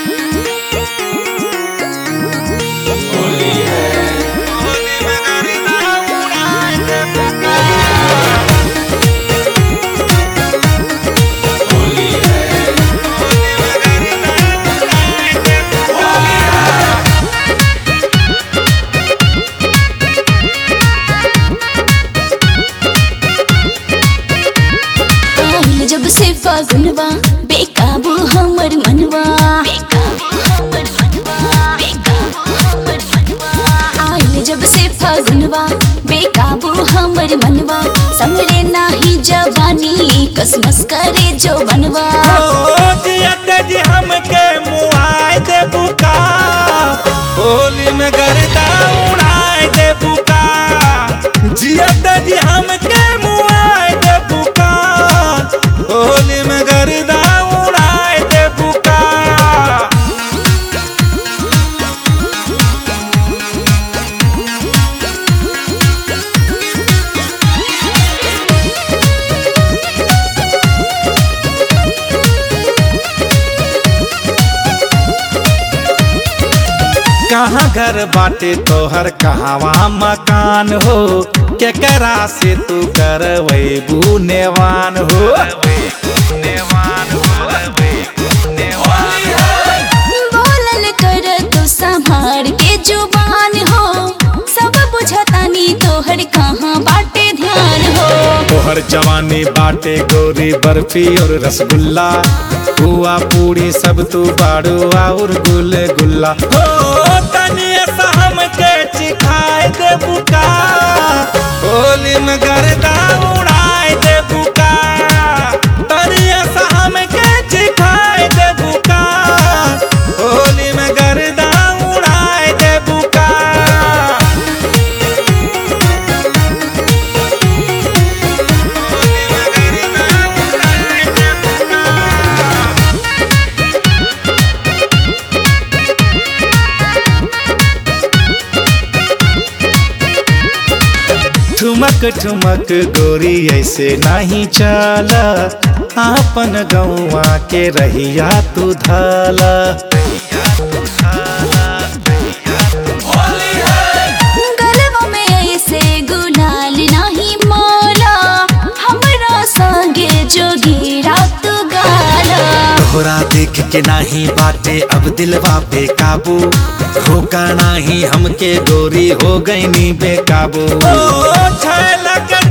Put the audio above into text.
आइल जब से फागुनवा बेकाबू हमर मनवा आइल जब से फागुनवा बेकाबू हमर मनवा समरे नाही जवानी कसमस करे जो बनवा जी हमके मुआए दे बुका होली में गर्दा उड़ाए दे बुका जियत जी हमके मुआए दे बुका होली में गर्दा उड़ाए दे बुका कहाँ घर बाटे तोहर कहवा मकान हो केकरा से तू करवैबू नेवान हो बोलल कर तू संभार के जुबान हो सब बुझतानी तोहर कहाँ बाटे ध्यान हो तोहर जवानी बाटे गोरी बर्फी और रसगुल्ला पुआ पूरी सब तू बाड़ू और गुल गुल्ला हो तनी ऐसा हमके चिखाए दे बुका होली में गर्दा उड़ाए दे बुका तनी ऐसा हमके चिखाए दे बुका होली में गर्दा उड़ाए दे बुका ठुमक ठुमक गोरी ऐसे नहीं चला आपन गौवा के रहिया तू धाला गलवा में ऐसे गुलाल नाही मोला हमरा संगे जोगी रात गाला तोहरा देख के नाही बाटे अब दिलवा पे काबू रोका नाही हमके गोरी हो गई नी बेकाबू ओ छैला के